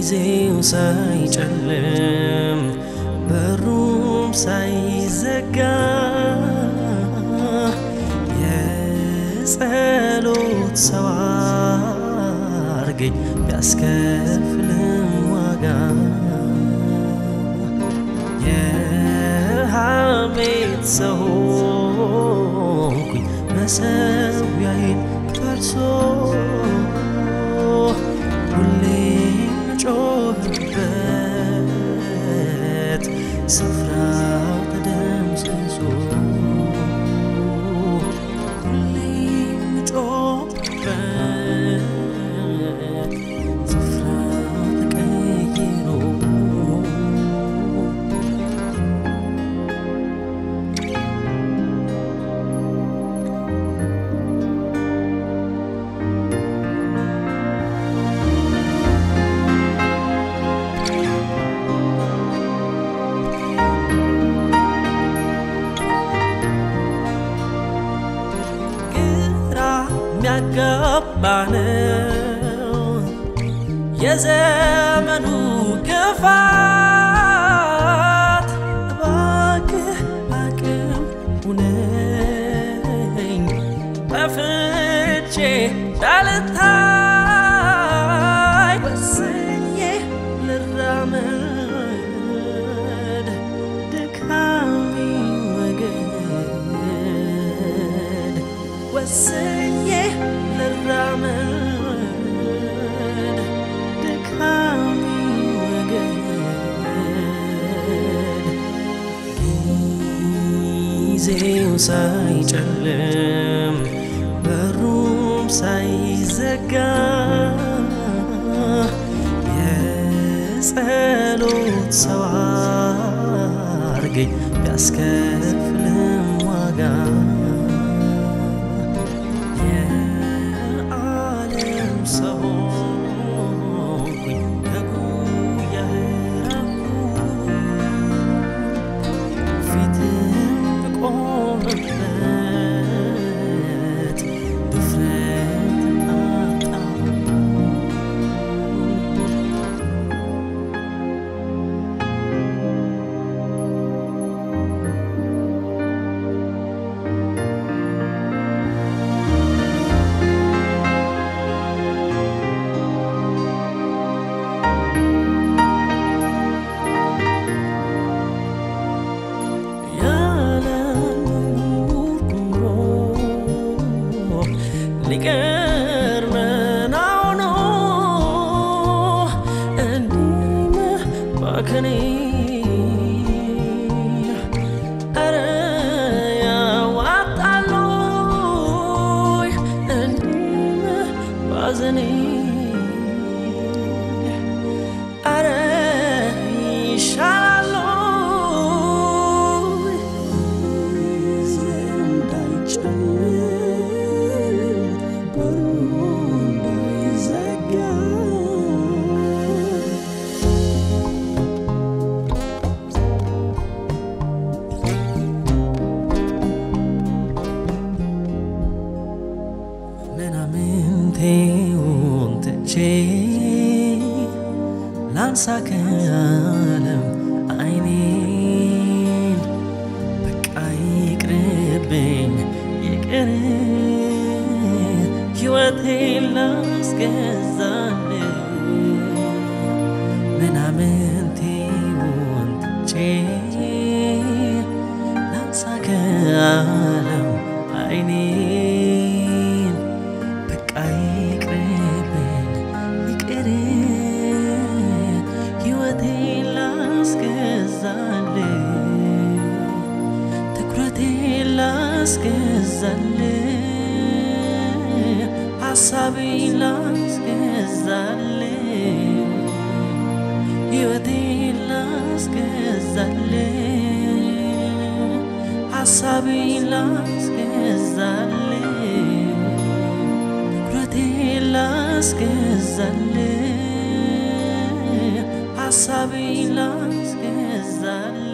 ጊዜው ሳይጨልም በሩም ሳይዘጋ የጸሎት ሰው አርገኝ ቢያስከፍልም ዋጋ የሐሜት ሰው ሆንኩኝ መሠዊያዬን ፈርሶ ሁሌ ጮህበት ስፍራው ተደምስሶ ሁሌ ጮህበት ስፍራው ተቀይሮ ግራ የሚያጋባ ነው የዘመኑ ክፋት። እባክህ አቅም ሁነኝ በፍቼ እንዳልታይ ወስኜ ልራመድ ድካሜ ወገድ ወስኜ ልራመድ ድካሜ ወገድ ጊዜው ሳይጨልም በሩም ሳይዘጋ የጸሎት ሰው አርገኝ ቢያስከፍልም ዋጋ የዓለም ሰው ሆንኩኝ ከጉያህ ራቅኩ ፊትም ቆምበት ድፍረት አጣሁ ሊቀር መናው ነው እንዲህ መባከኔ ኧረ ያዋጣል ወይ እንዲህ መባዘኔ ኧረ ይሻላል ወይ ምናምንቴውን ትቼ ላንሳ ከዓለም አይኔን በቃ ይቅርብኝ ይቅር ሕይወቴን ላስገዛል ምናምንቴውን ትቼ ላንሳ ከዓለም አይኔን በቃ ይቅርብኝ ይቅር ሕይወቴን ላስገዛል ትኩረቴን ላስገዛል ሐሳቤን ላስገዛል ሕይወቴን ላስገዛል ሐሳቤን ላስገዛል ትኩረቴን ላስገዛል ሐሳቤን ላስገዛል